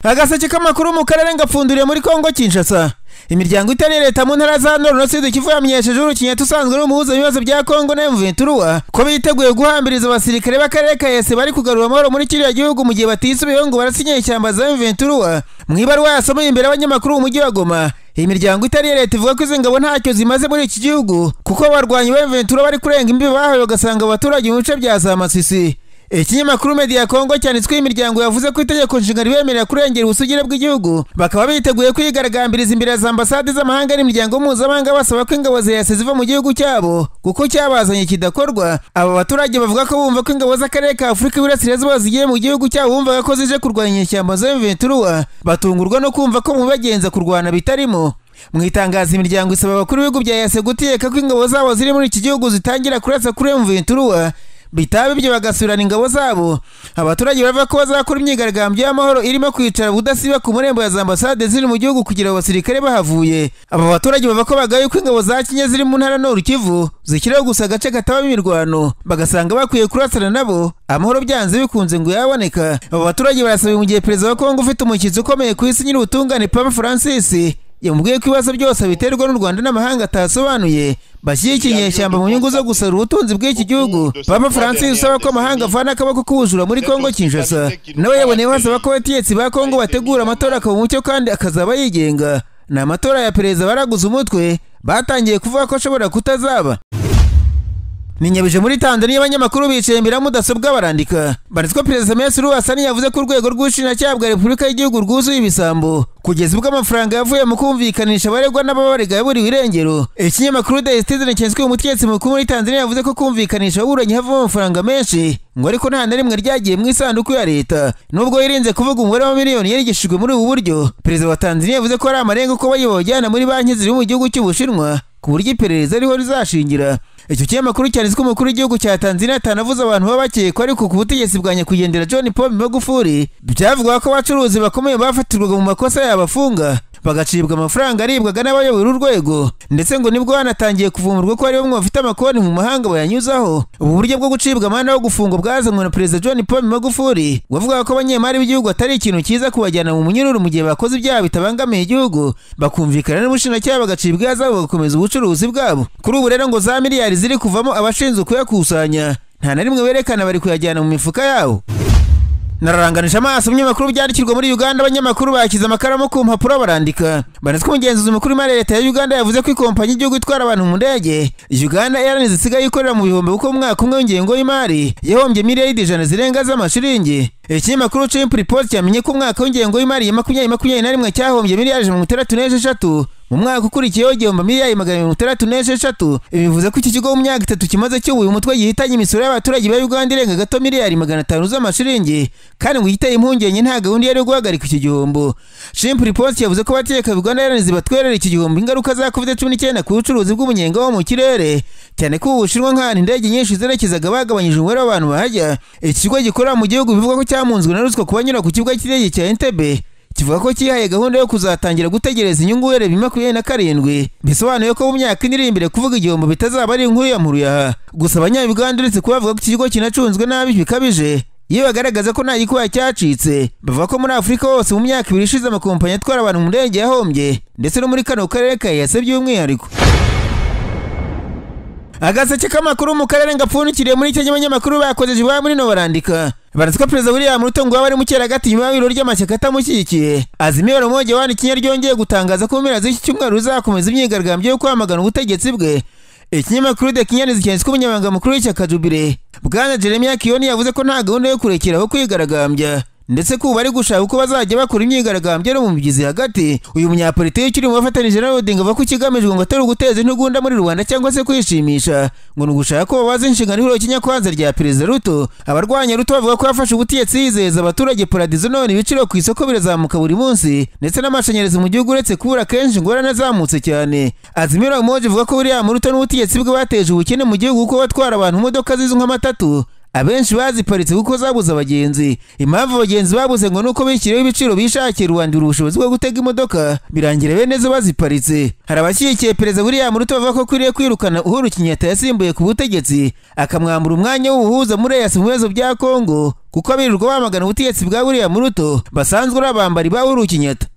agaseke k'amakuru mu karere ngapfunduriye muri kongo kinshasa imiryango itari leta mu ntara za nord na sud kivu yamenyesheje urukinyeti usanzwe n'umuhuza ibibazo bya kongo na mventura ko biteguye guhambiriza abasirikare b'akarere ka ese bari kugarura amahoro muri kiriya gihugu mu gihe batisubiyeho ngo barasinye ishyamba za mventura mu ibaruwa yasomoye imbere y'abanyamakuru mu mujyi wa goma iyi miryango itari iya leta ivuga ko izi ngabo ntacyo zimaze muri iki gihugu kuko abarwanyi ba mventura bari kurenga imbibi bahawe bagasanga abaturage mu bice bya za masisi ikinyamakuru media ya kongo cyanditsweho imiryango yavuze ko itegeko nshinga ribemerera kurengera ubusugire bw'igihugu bakaba biteguye kwigaragambiriza imbere ya za ambasade z'amahanga n'imiryango mpuzamahanga basaba ko ingabo zihese ziva mu gihugu cyabo kuko cyabazanye kidakorwa aba baturage bavuga ko bumva ko ingabo z'akarere ka afurika y'iburasirazuba zigiye mu gihugu cyabo bumvaga ko zije kurwanya inyeshyamba za M23 batungurwa no kumva ko mu bagenza kurwana bitarimo mu itangazo imiryango isaba abakuru b'ibihugu bya yase gutegeka ko ingabo zabo ziri muri iki gihugu zitangira kurasa kuri M23 bitaba ibyo bagasubirana ingabo zabo abaturage bavuga ko bazakora imyigaragambyo y'amahoro irimo kwicara budasiba ku marembo ya za ambasade ziri mu gihugu kugira ngo abasirikare bahavuye aba baturage bavuga ko bagaye ko ingabo za kinya ziri mu ntara nord kivu zishyiraho gusa agace katabamo imirwano bagasanga bakwiye kurasana nabo amahoro byanze bikunze ngo yaboneka aba baturage barasaba mu gihe perezida wa kongo ufite umushyitsi ukomeye ku isi nyir'ubutungane papa francis yamubwiye ko ibibazo byose biterwa n'u rwanda n'amahanga atasobanuye bashyigikiye inyeshyamba mu nyungu zo gusarura ubutunzi bw'iki gihugu papa francis usaba ko amahanga avana akaboko k'ubujura muri kongo kinshasa nawe yaboneyeho hasaba ko abategetsi ba kongo bategura amatora akaba umucyo kandi akazaba yigenga ni amatora ya perezida baraguze umutwe batangiye kuvuga ko ashobora kutazaba ninyabije muri tanzania abanyamakuru bicaye imbere ya mudasobwa barandika banditse ko perezida mesu ruwasani yavuze ko urwego rw'ubushinjacyaha bwa repubulika y'igihugu rwuzuye ibisambo kugeza ubwo amafaranga yavuye mu kumvikanisha abaregwa n'ababarega yaburiwe irengero ikinyamakuru the citizen cyenswe umutegetsi mukuru muri tanzania yavuze ko kumvikanisha ababuranyi havamo amafaranga menshi ngo ariko nta na rimwe ryagiye mu isanduku ya leta nubwo yirinze kuvuga umubare wa miliyoni yarigishijwe muri ubu buryo perezida wa tanzania yavuze ko hari amarenga ko bayibajyana muri banki ziri mu gihugu cy'ubushinwa ku buryo iperereza ariho rizashingira icyo kinyamakuru cyanditswe umukuru w'igihugu cya tanzania atanavuze abantu baba bakekwa ariko ku butegetsi bwa nyakwigendera john paul magufuli byavugwa ko abacuruzi bakomeye bafatirwaga mu makosa yabafunga bagacibwa amafaranga aribwaga n'abayobora urwego ndetse ngo nibwo hanatangiye kuvumurwa ko hari bamwe bafite amakonti mu mahanga bayanyuzaho ubu buryo bwo gucibwa amande wo gufungwa bwazanywe na perezida john paul magufuli wavugaga ko abanyemari b'igihugu atari ikintu cyiza kubajyana mu munyururu mu gihe bakoze ibyaha bitabangamiye igihugu bakumvikana n'ubushinjacyaha bagacibwa ihazabu bagakomeza ubucuruzi bwabo kuri ubu rero ngo za miliyari ziri kuvamo abashinzwe kuyakusanya nta na rimwe berekana bari kuyajyana mu mifuka yabo nararanganije amaso mu binyamakuru byandikirwa muri uganda abanyamakuru bashyize amakaramu ku mpapuro barandika banditswe umugenzuzi mukuru w'imari leta ya uganda yavuze ko ikompanyi y'igihugu itwara abantu mu ndege uganda airlines isigaye ikorera mu bihumbi kuko umwaka umwe w'ingengo y'imari yahombye miliyari ijana zirenga z'amashiringi ikinyamakuru chimp report cyamenye ko umwaka w'ingengo y'imari ya makumyabiri makumyabiri na rimwe cyahombye miliyari mirongo itandatu n'esheshatu mu mwaka ukurikiyeho igihumbi miliyari magana mirongo itandatu n'esheshatu ibi bivuze ko iki kigo mu myaka itatu kimaze cyubuye umutwe gihitanye imisoro y'abaturage ba uganda irenga gato miliyari magana atanu z'amashiringi kandi ngo igiteye impungenge nta gahunda yari guhagarika iki gihombo shimp report yavuze ko abategeka uganda yaranize batwerera iki gihombo ingaruka za covid cumi n'icyenda ku bucuruzi bw'umunyenga wo mu kirere cyane ko ubushinwa nk'ahantu indege nyinshi zerekezaga bagabanyije umubare w'abantu bahajya iki kigo gikorera mu gihugu bivuga ko cyamunzwe na ruswa ku banyura ku kibuga cy'indege cya entebbe kivuga ko cyihaye gahunda yo kuzatangira gutegereza inyungu uhereye bibiri makumyabiri na karindwi bisobanuye ko mu myaka ine iri imbere kuvuga igihombo bitazaba ari inkuru ya muruyaha gusa abanyabuganda uretse kuba bavuga ko iki kigo kinacunzwe nabi bikabije iyo bagaragaza ko nta gikuba cyacitse bavuga ko muri afurika hose mu myaka ibiri ishize amakompanyi atwara abantu mu ndege yahombye ndetse no muri kano karere ka yase by'umwihariko agaseke k'amakuru mu karere ngapfundikiriye muri icyo gihe abanyamakuru bakojeje iwabo muri no barandika baraswa perezida william ruto ngo ari mukeragati nyuma y'ibiro ry'amashyaka atamushyigikiye azimira rumoge wandikiye ryongeye gutangaza ko mu mpera z'iki cyumweru ruzakomeza imyigaragambyo yo kwamagana ubutegetsi bwe ikinyamakuru de kinyanizi cyanditswe umunyamabanga mukuru w'ishyaka jubire bwana jeremiya kiyoni yavuze ko nta gahunda yo kurekeraho kwigaragambya ndetse ko ubu bari gushaka uko bazajya bakora imyigaragambyo no mu migezi hagati uyu munyapolitiki ukiri mu bafatanyije na rodinga avuga ko ikigamijwe ngo atari uguteza intugunda muri rubanda cyangwa se kwishimisha ngo ni ugushaka ko babaza inshingano ihuriro kinyakwanza rya perezida ruto abarwanya ruto bavuga ko yafashe ubutegetsi yizeza abaturage paradizo none ibiciro ku isoko birazamuka buri munsi ndetse n'amashanyarazi mu gihugu uretse kubura kenshi ingorane azamutse cyane azimira umoje ivuga ko william ruto n'ubutegetsi bwe bateje ubukene mu gihugu kuko batwara abantu imodoka zizwi nk'amatatu abenshi baziparitse kuko zabuze abagenzi impamvu abagenzi babuze ngo nuko bishyiriyeho ibiciro bishakiye rubandura ubushobozi bwo gutega imodoka birangira bene zo baziparitse hari abashyigikiye perezida william ruto bavuga ko akwiriye kwirukana uhuru kenyatta yasimbuye ku butegetsi akamwambura umwanya w'ubuhuza muri eyasi mu bibazo bya kongo kuko birirwa bamagana ubutegetsi bwa buriya muruto basanzwe ari abambari ba urukinyeta